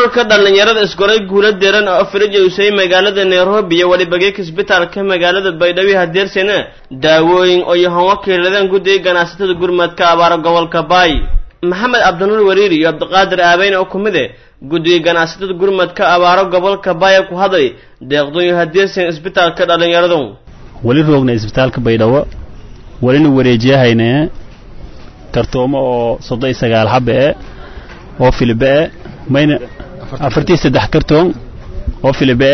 ururka dhallinyarada isgoray guula deeran oo afrija usay magaalada nairobi iyo weliba geeka isbitaalka magaalada baydhabo hadeersena daawooyin oo yahan wakiiladeen guddiga ganacsatada gurmadka abaara gobolka baay maxamed cabdinuur wariiri iyo cabdiqaadir aabeyn oo ku mid eh guddiga ganacsatada gurmadka abaaro gobolka baaya ku hadlay deeqdooyin hadeersen isbitaalka dhallinyaradu weli roogna isbitaalka baydhabo welina wareejiyahayne kartoomo oo soddon iyo sagaal xabe e oo filibe e mayna afartii saddex kartoon oo filibe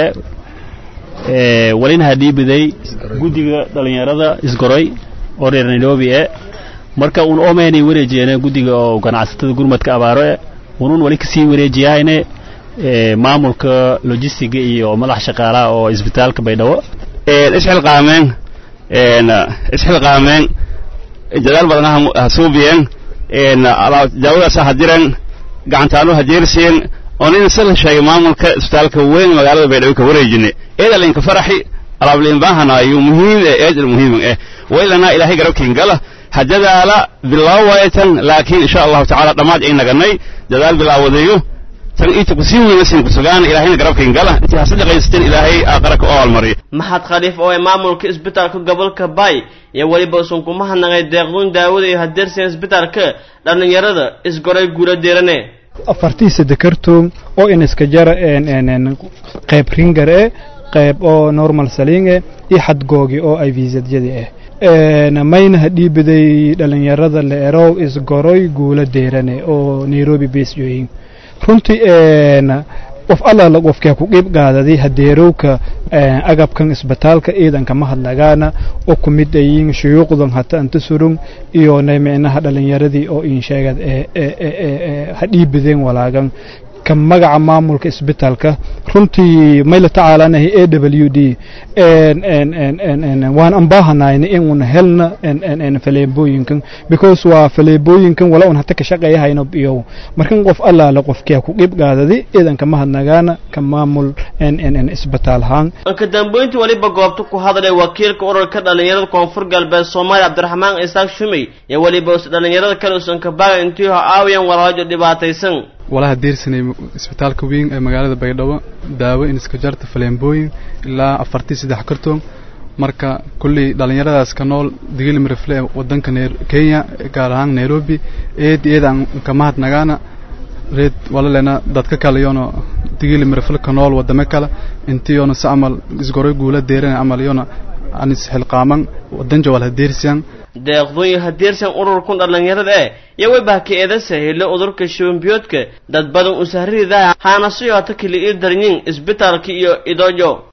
e welina hadhiibiday guddiga dhallinyarada isgoray oo reer nairobi e marka un oomaynay wareejiyeene guddiga oo ganacsatada gurmadka abaaro e unun weli kasii wareejiyahayne maamulka logistiga iyo madax shaqaalaha oo isbitaalka baydhabo isxilqaameen isxilqaameen dadaal badan ha suubiyeen daawadaasa ha diren gacantaanu ha jeerseen oo nin sala sheegay maamulka isbitaalka weyn magaalada baydhabo ka wareejine eedalinka faraxi alaablinbaahana ayuu muhiim eh eedal muhiim eh waylana ilaahay garabkiin gala ha dadaala bilaawaytan laakiin insha allahu tacaala dhammaad ay naganay dadaal bilaawadayo tan inta kusii weynasin kusugaan ilaahayna garabkain gala intii hase dhaqaysateen ilaahay aaqara ka oolmariyo maxad khaliif oo ee maamulka isbitaalka gobolka baay iyo weliba usan kuma hadnaqay deeqduun daawada iyo hadeersen isbitaalka dhallinyarada isgoray guula deerane afartii sadde kartoon oo in iska jara qayb ringar eh qayb oo normal salinge iyo xadgoogi oo ay viisadyadii ah mayna hadhiibaday dhallinyarada la erow isgoroy guula deerane oo nairobi basjoyin runtii qof allaala qofkaa ku qiib qaadaday hadeerowka agabkan isbitaalka ciidanka mahadnagaana oo ku mid ayiin shuyuuqdan hata anta surung iyo micnaha dhallinyaradii oo in sheegad hadhiibadeen walaagan ka magaca maamulka isbitaalka runtii mayla tacaalanahay a w d waan ambaahanayna in helna faleebooyinkan because waa faleebooyinkan wala un hata ka shaqeeyahayno iyo markan qof allaala qofkia ku qib qaadadi ciidanka mahadnagaana ka maamul isbitaalhaan ka dambeyntii weliba goobta ku hadlay wakiilka ururka dhallinyarada koonfur galbeed soomaaliya cabdiraxmaan isaaq shumey iyo weliba us dhallinyarada kale usan kabaaga intii ho aawiyan walaajo dhibaataysan walaha diirsanay isbitaalka weyn ee magaalada baydhabo daawo in iska jarta faleembooyin ilaa afartii saddex kartoon marka kulley dhallinyaradaas ka nool digili mirifle ee wadanka kenya gaar ahaan nairobi eed eedaan ka mahadnagaana reed walalena dadka kale yoona digili mirifle ka nool wadame kale intiyoona si amal isgoray guula deerana amal yoona anis xilqaaman wadan jawal hadeersiyan deeqdooyin hadeersan ururkun dhallinyarada eh iyo webahka eedasa helo udurka shibanbiyoodka dad badan usahridaa haana si hota kili ii darnyin isbitaalka iyo idoojo